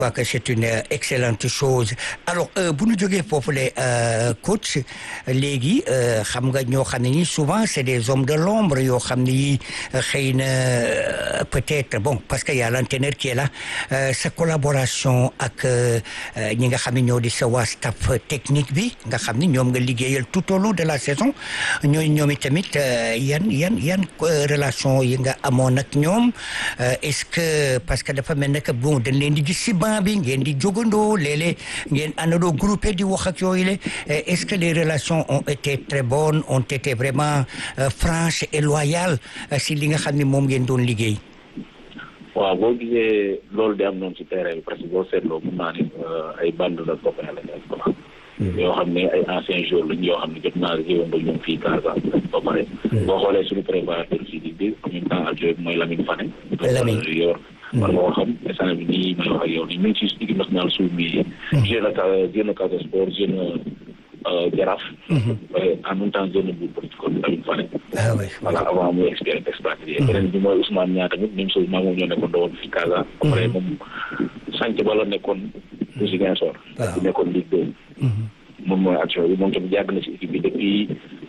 crois que c'est une excellente chose alors bu ñu jógee foofu le coach léegi xam nga ñoo xam ne ni souvent c'est des hommes de l'ombre yoo xam ne yi xëy na peut-être bon parce que y a l'entraîneur qui est là sa collaboration ak ñi nga xam ne ñoo di sa waa staff technique bi nga xam ne ñoom nga liggéeyal tout au long de la saison ñooy ñoom tamit yan yan yan relation yi nga amoon ak ñoom est-ce que parce que dafa mel ne que bon dañ leen di gis ci banc bi ngeen di jógandoo léeg-léeg ngeen àndandoo groupé di wax ak yooyu le est-ce que les relations ont été très bonnes ont été vraiment franches et loyales si li nga xam ne moom ngeen doon liggéey. waaw boo gisee loolu di am noonu ci terrain bi parce que boo seetloo mun naa ni ay bande de copains lañ ay copains. yoo xam ne ay anciens joueurs lañ yoo xam ne jot naa jëwandoo ñoom fii Casamance ba pare. boo xoolee suñu préparateur fii di di en même temps adjoint mooy Lamine Fane. Lamine yor war nga ko xam instant bi nii may wax ak yow nii mi ngi ci équipe nationale suuf bi. jeune na jeune na Casa Sport jeune Jaraaf. en même temps jeune bu politique kon Lamine Fane. ah oui voilà avant muy expérience expatrié. beneen bi mooy Ousmane Niang tamit même chose maa moom ñoo nekkoon doon fii Casa. après moom sànq ba la nekkoon. bu Ziguinchor. waaw bu nekkoon Ligue 2. moom mooy action bi moom tamit yàgg na ci équipe bi depuis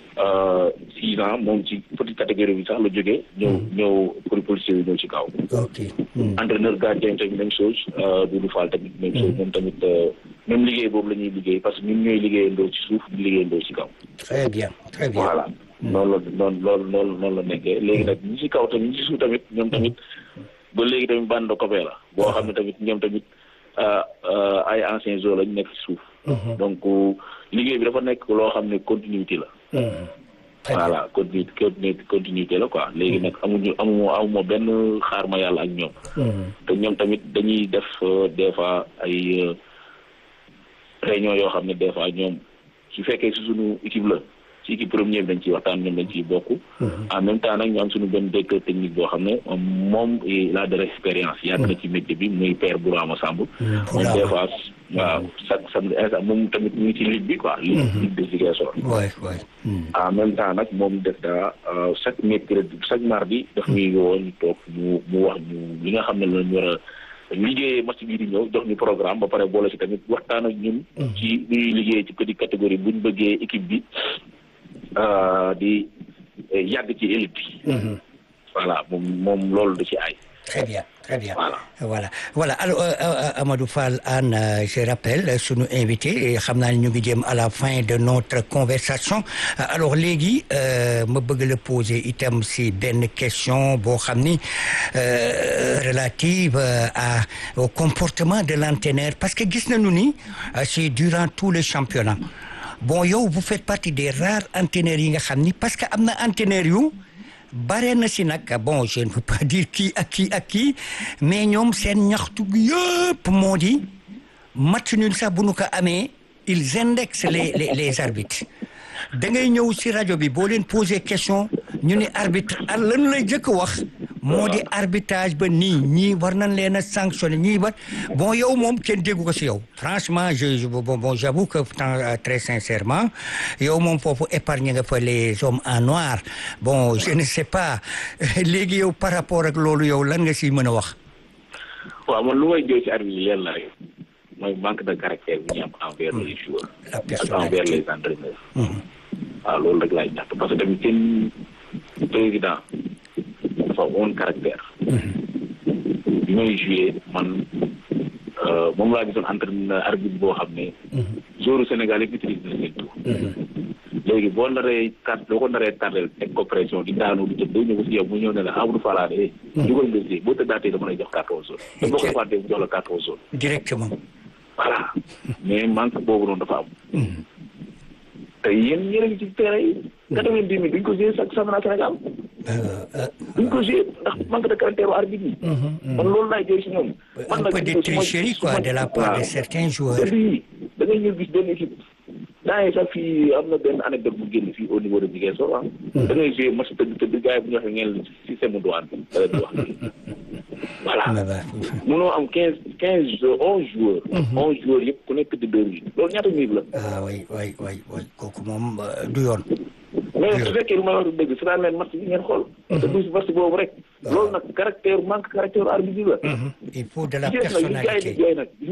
six ans moom ci petite catégorie bi sax la jógee. ñëw ñëw pour policier yi ñëw ci kaw. ok. entraîneur gardien tamit même chose Doudou Fall tamit même chose moom tamit même liggéey boobu la ñuy liggéey parce que ñun ñooy liggéeyandoo ci suuf di liggéeyandoo ci kaw. très bien très bien voilà. noonu la noonu loolu loolu noonu la nekkee léegi nag ñi ci kaw tamit ñi ci suuf tamit ñoom tamit ba léegi tamit bande de copains la boo xam ne tamit ñoom tamit ay anciens joueurs lañ nekk ci suuf. donc liggéey bi dafa nekk loo xam ne continuité la. voilà continuité continuité la quoi léegi nag amuñu amu amuma benn xaar ma yàlla ak ñoom. te ñoom tamit dañuy def des fois ay réunion yoo xam ne des fois ñoom su fekkee si suñu équipe la ci équipe première bi dañ ciy waxtaan ñoom dañ ciy bokk. en même temps nag ñu am suñu benn directeur technique boo xam ne moom il a de l'expérience yàgg na ci métier bi muy père Bourama Samb. moom des fois waaw chaque samedi instant moom tamit mu ngi ci ligue bi quoi. ligue ligue de Ziguinchor. waay waay. en même temps nag moom def daa chaque mercredi chaque mardi. daf ñuy woo ñu toog mu mu wax ñu li nga xam ne la ñu war a liggéeyee match bii di ñëw jox ñu programme ba pare boole ci tamit waxtaan ak ñun. ci li ñuy liggéey ci petite catégorie bu ñu bëggee équipe bi di yàgg ci élite bi. voilà moom moom loolu da ci ay. très bien très bien voilà voilà voilà alors Amadou Fall Hann je rappelle sunu invité xam naa ne ñu ngi jëm à la fin de notre conversation alors léegi ma bëgg la poser itam si benn question boo xam ni relative à au comportement de l'entraîneur parce que gis nañu ni c'est durant tout le championnat bon yow vous faites partie des rares entraîneurs yi nga xam ni parce que am na entraîneurs yu bare na si nag bon je ne veux pas dire kii ak kii ak kii mais ñoom seen ñaxtu yëpp moo di match nul sax bu nu ko amee ils indexent les les les arbitres da ngay ñëw si rajo bi boo leen poser question ñu ne arbitre lan lay jëkk wax moo di arbitrage ba nii ñii war nañ leen a sanctionner ñii ba bon yow moom kenn déggu ko si yow franchement je bon bon j'avoue que très sincèrement yow moom foofu épargne nga fa les hommes en noir bon je ne sais pas léegi yow par rapport ak loolu yow lan nga si mën a wax. waaw man lu may jooy ci arbitre yi leen la rek mooy manque de caractère bu ñu am envers les joueurs. la ak envers les entraîneurs. waaw loolu rek laay ñaxtu parce que tamit seen président. dafa woon caractère bi may joué man moom laa gisoon entraîneur arbitre boo xam ne joueur Sénégal yi maîtrise na seen tour léegi boo naree tar boo ko naree tardel teg ko pression di daanu di jël day ñëw si yow mu ñëw ne la Amadou Falaane eh dugal nga si boo tëddaatee dama lay jox carton jaune te boo ko defaatee mu jox la carton jaune directement voilà mais manque boobu noonu dafa am te yéen yéen a ngi ci terrain yi quatre-vingt-dix mille duñ ko joué chaque championnat Sénégal duñ ko joué ndax manque de caractère u arbitre yi man loolu laay jooy si ñoom un peu de tricherie quoi de la part de certains joueurs yi da ngay ñëw gis benn équipe daa ngi sax fii am na benn anecdote bu génn fii au niveau de Ziguinchor ah da ngay joué match tëdd tëdd gars yi bu ñu waxee ngeen système douane bi da leen di wax voilà mënoo am quinze quinze onze joueurs onze joueurs yëpp ku nekk di deux minutes loolu ñaata minutes la ah oui oui oui oui kooku moom du yoon mais su fekkee lu may wax du dëgg su daan leen match bi ngeen xool te du match boobu rek loolu nag caractère manque caractère arbitre la il faut de la gis nga li gars yi di personnalité jooy nag